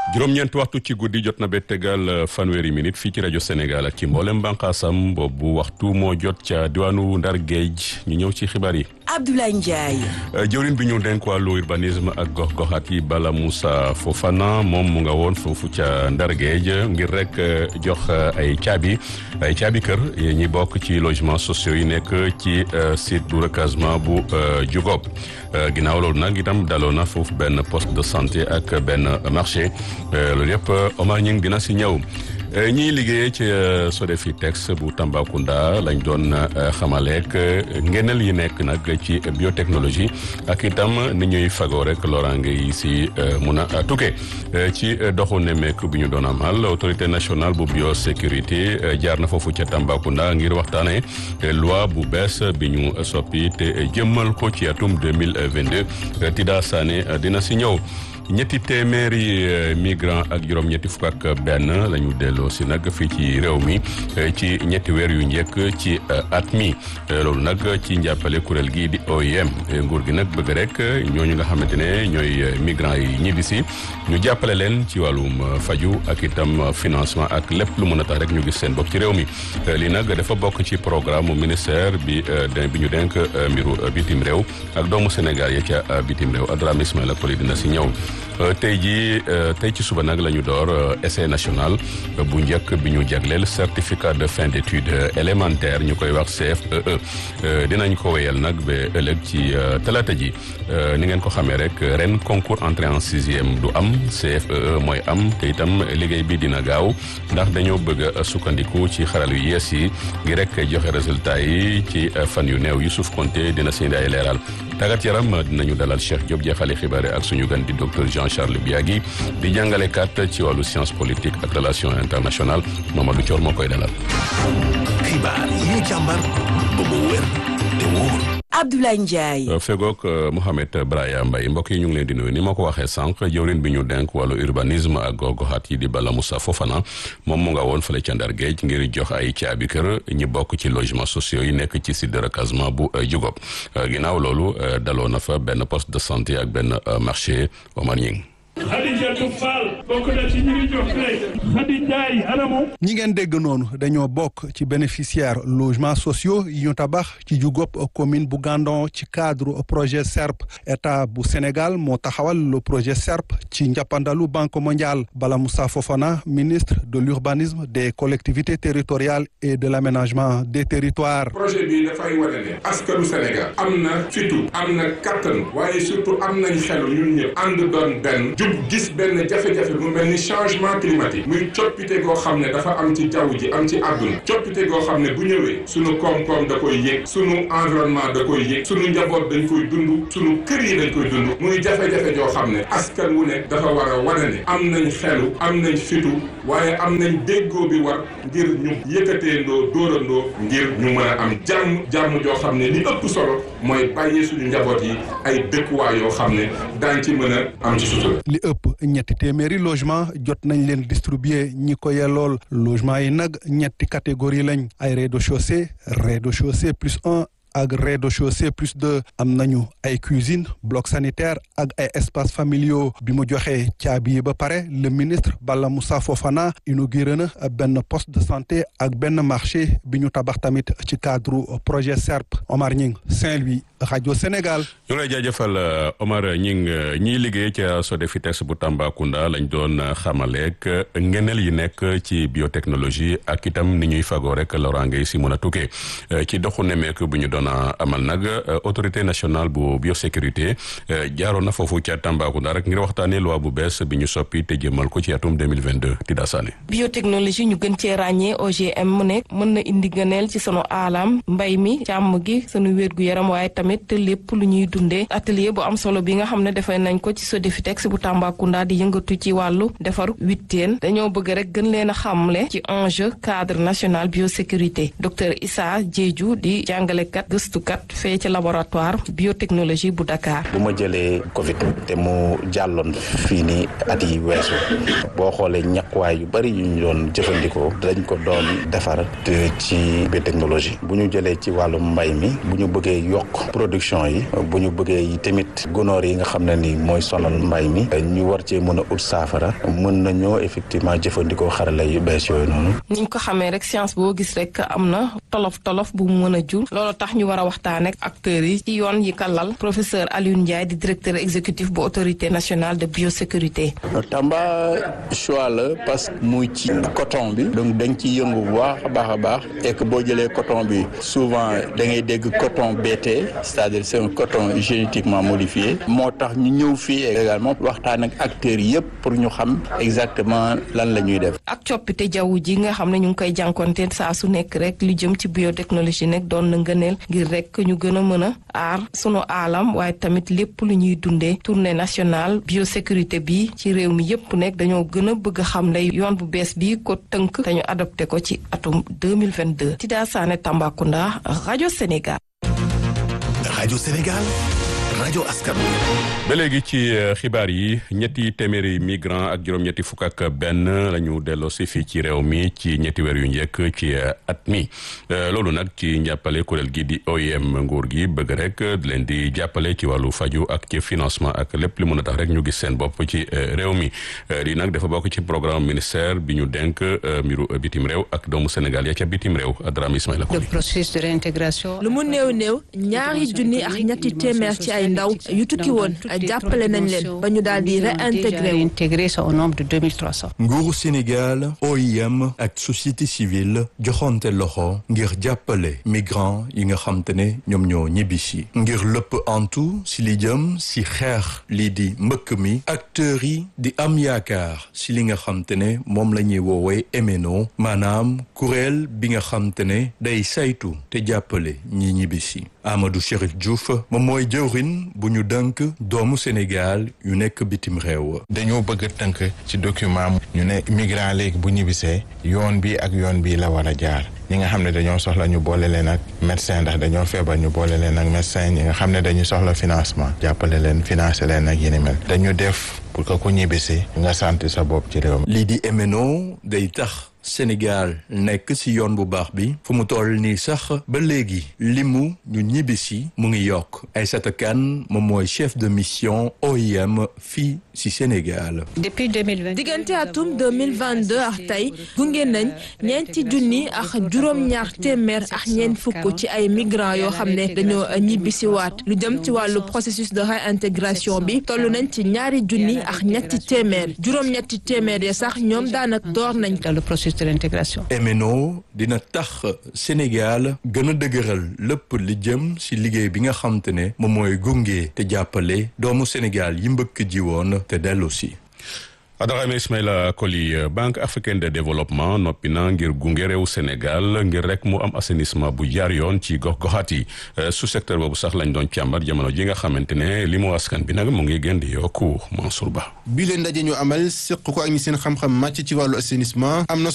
juróom-ñeent waxtu ci guddi jot na ba tegal fanweeri minute fii ci rajo Sénégal ak ci mboolem bànqaasam boobu waxtu moo jot ca diwaanu Ndar Géej ñu ñëw ci xibaar yi. Abdoulaye Ndiaye. jëwriñ bi ñu denk wàllu urbanisme ak gox-goxaat yi Bala Moussa Fofana moom mu nga woon foofu ca Ndar Géej ngir rek jox ay caabi ay caabi kër ñi bokk ci logements sociaux yi nekk ci site du recasement bu Diougop ginnaaw loolu nag itam daloo na foofu benn poste de santé ak benn marché loolu yëpp Omar Ñing dina si ñëw. ñiy liggéeyee ci Sodefitex bu Tambacounda lañ doon xamaleek ngeneel yi nekk nag ci biotechnologie ak itam ni ñuy fagoo rek loraange yi si mun a tukkee ci doxu nemmeeku bi ñu doon amal autorité nationale bu biosécurité jaar na foofu ca Tambacounda ngir waxtaane loi bu bees bi ñu soppi te jëmmal ko ci atum 2022 Tida Sané dina si ñëw ñetti téeméeri migrant ak juróom-ñetti fukk ak benn la ñu delloo si nag fii ci réew mi ci ñetti weer yu njëkk ci at mi loolu nag ci njàppale kuréel gii di OIM nguur gi nag bëgg rek ñooñu nga xamante ne ñooy migrants yi ñibbi si ñu jàppale leen ci wàllum faju ak itam financement ak lépp lu mën a tax rek ñu gis seen bopp ci réew mi lii nag dafa bokk ci programme ministère bi bi ñu denk mbiru bitim réew ak doomu Sénégal ya ca bitim réew Adrame Ismaïla Koli dina si ñëw tey jii tey ci suba nag la ñu door essai national bu njëkk bi ñu jagleel certificat de fin d'études élémentaires ñu koy wax CFEE dinañ ko wéyal nag ba ëllëg ci talaata ji ni ngeen ko xamee rek ren concours entrée en sixième du am CFEE mooy am te itam liggéey bi dina gaaw ndax dañoo bëgg a sukkandiku ci xaral yu yees yi ngi rek joxe résultat yi ci fan yu néew Youssouf Konté dina si indi ay leeral tàggat yaram dinañu dalal Cheikh Diop jeexale xibaar ak suñu gan di docteur Jean Charles Biagui di jàngalekat ci wàllu science politique ak relation internationale Mamadou Thior moo koy dalal. xibaar yi ñu càmbar ba mu wér te wóor. Abdoulaye Ndiaye. fegook Mohamed Braya Mbaye mbokk yi ñu ngi leen di nuyu ni ma ko waxee sànq jëwrin bi ñu denk wàllu urbanisme ak gox-goxaat yi di Bala Moussa Fofana moom mu nga woon fële ca Ndar Géej ngir jox ay caabi kër ñi bokk ci logements sociaux yi nekk ci site de recasement bu Diougop ginnaaw loolu daloo na fa benn poste de santé ak benn marché Omar Ñing Khadijatou Fall bokk na ci ñi ngi jox tey Khady Ndiaye anamu ñi ngeen dégg noonu dañoo bokk ci bénéficiaire logements sociaux yi ñu tabax ci Diougop commune bu Gandon ci cadre projet SERP état bu Sénégal moo taxawal le projet SERP ci njàppandalu Banque mondiale Bala Moussa Fofana ministre de l'urbanisme des collectivités territoriales et de l'aménagement des territoires projet bi dafay wane ne askanu Sénégal am na fitu am na kattan waaye surtout am nañ xelu ñun ñëpp ànd doon benn gis benn jafe-jafe mu mel ni changement climatique muy coppite goo xam ne dafa am ci jaww ji am ci àdduna coppite goo xam ne bu ñëwee sunu koom-koom da koy yëg sunu environnement da koy yëg sunu njaboot dañ koy dund sunu kër yi dañ koy dund muy jafe-jafe joo xam ne askan wu ne dafa war a wane ne am nañ xelu am nañ fitu waaye am nañ déggoo bi war ngir ñu yëkkateendoo dóorandoo ngir ñu mën a am jàmm jàmm joo xam ne li ëpp solo mooy bàyyee suñu njaboot yi ay dëkkuwaay yoo xam ne daañ ci mën a am ci sutura li ëpp ñetti téeméeri logement jot nañ leen distribuer ñi ko yellool logement yi nag ñetti catégorie lañ ay rez-de-chaussée rez-de-chaussée plus un ak rez-de-chaussée plus deux am nañu ay cuisine bloc sanitaire ak ay espaces familiaux bi mu joxee caabi yi ba pare le ministre Bala Moussa Fofana inauguré na benn poste de santé ak benn marché bi ñu tabax tamit ci cadre projet SERP Omar Ñing Saint-Louis rajo Sénégal. ñu lay jaajëfal Omar Ñing ñiy liggéey ca Sodefitex bu Tambacounda lañ doon xamaleek ngeneel yi nekk ci biotechnologie ak itam ni ñuy fagoo rek loraange yi si mën a tukkee ci doxu nemeek bu ñu doon amal nag autorité nationale bu biosécurité jaaroon na foofu ca Tambacounda rek ngir waxtaanee loi bu bees bi ñu soppi te jëmal ko ci atum 2022 Tida Sané. biotechnologie ñu gën cee ràññee OGM mu nekk mën na indi gëneel ci sunu aalam mbay mi càmm gi sunu wér gu yaram waaye tamit lépp lu ñuy dundee atelier bu am solo bi nga xam ne defee nañ ko ci Sodefitex bu Tambacounda di yëngatu ci wàllu defar witteen dañoo bëgg rek gën leen a xamle ci enjeu cadre national biosécurité docteur Issa Diédhiou di jàngalekat gëstukat fee ci laboratoire biotechnologie bu Dakar. bu ma jëlee Covid te mu jàlloon fii nii at yi weesu boo xoolee ñàkkuwaay yu bari yu ñu doon jëfandikoo dañ ko doon defar ci biotechnologie bu ñu jëlee ci wàllu mbay mi bu ñu bëggee yokk production yi bu ñu bëggee yi tamit gunóor yi nga xam ne ni mooy sonal mbay mi ñu war cee mën a ut saafara mën nañoo effectivement jëfandikoo xarala yu bees yooyu noonu. niñ ko xamee rek science boo gis rek am na tolof tolof bu mu mën a jur loolu tax ñu war a waxtaan ak acteurs yi ci yoon yi kalal professeur Alioune Ndiaye di directeur exécutif bu autorité nationale de biosécurité. Tamba choix la parce que muy ci coton bi donc dañ ci yëngu bu baax a baax a baax et que boo jëlee coton bi souvent da ngay dégg coton BT c'est-à-dire c'est un coton génétiquement modifié moo tax ñu ñëw fii également waxtaan ak acteurs yëpp pour ñu xam exactement lan la ñuy def. ak coppite jaww ji nga xam ne ñu ngi koy jànkonteel saa su nekk rek lu jëm ci biotechnologie nekk doon na ngëneel ngir rek ñu gën a mën a aar sunu aalam waaye tamit lépp lu ñuy dundee tournée nationale biosécurité bi ci réew mi yëpp nekk dañoo gën a bëgg a xam lay yoon bu bees bi ko tënk te ñu adopté ko ci atum 2022 Tida Sané Tambacounda rajo Sénégal. rajo Sénégal rajo askan ba léegi ci xibaar yi ñetti téeméeri migrant ak juróom-ñetti fukk ak benn la ñu delloo si fii ci réew mi ci ñetti weer yu njëkk ci at mi loolu nag ci njàppale kuréel gi di OIM nguur gi bëgg rek di leen di jàppale ci wàllu faju ak ci financement ak lépp li mën a tax rek ñu gis seen bopp ci réew mi lii nag dafa bokk ci programme ministère bi ñu denk mbiru bitim réew ak doomu Sénégal ya ca bitim réew Adrame Ismaïla le processus de réintégration. lu mu néew néew ñaari junni ak ñetti téeméer ci ay ndaw yu tukki woon jàppale nañ leen ba ñu daal di réintégré wu. réintégré au nombre de 2300. nguuru Sénégal OIM ak société civile joxonte loxo ngir jàppale migrants yi nga xam te ne ñoom ñoo ñibbisi ngir lépp antu si li jëm si xeex lii di mbëkk mi acteurs yi di am yaakaar si li nga xam te ne moom la ñuy woowee MNO maanaam kuréel bi nga xam te ne day saytu te jàppale ñi ñibbisi Amadou Chérif Diouf moom mooy jëwrin bu ñu dënk doomu Sénégal yu nekk bitim réew. dañoo bëgg a tënk ci document ñu ne migrant léegi bu ñibbisee yoon bi ak yoon bi la war a jaar ñi nga xam ne dañoo soxla ñu boole leen ak médecin ndax dañoo feebar ñu boole leen ak médecin ñi nga xam ne dañu soxla financement jàppale leen financer leen ak yéni mel dañu def pour que ku ñibbisi nga sant sa bopp ci réew mi. lii di MNO day tax. Sénégal nekk ci yoon bu baax bi fu mu toll nii sax ba léegi limu ñu ñibbisi mu ngi yokk Aïssata Kane moom mooy chef de mission OIM fii ci Sénégal. depuis 2022 diggante atum 2022 ak tey gunge nañ ñeenti junni ak juróom-ñaar téeméer ak ñeent fukk ci ay migrants yoo xam ne dañoo ñibbisi waat lu jëm ci wàllu processus de réintégration bi toll nañ ci ñaari junni ak ñetti téeméer juróom-ñetti téeméer ya sax ñoom daanaka door nañ ko. le processus de l'intégration. MNO dina tax Sénégal gën a dëgëral lépp li jëm ci liggéey bi nga xam te ne moom mooy gunge te jàppale doomu Sénégal yi mbëkk ji woon te dellu si. Adarame Ismaïla Koli Banque africaine de développement noppi na ngir gunge réew Sénégal ngir rek mu am assainissement bu jaar yoon ci gox-goxaat yi su secteur boobu sax lañ doon càmbar jamono ji nga xamante ne li mu askan bi nag mu ngi gën di yokku Mansour Ba. bi leen ndaje ñu amal seq ko ak ñi seen xam-xam màcc ci wàllu assainissement am na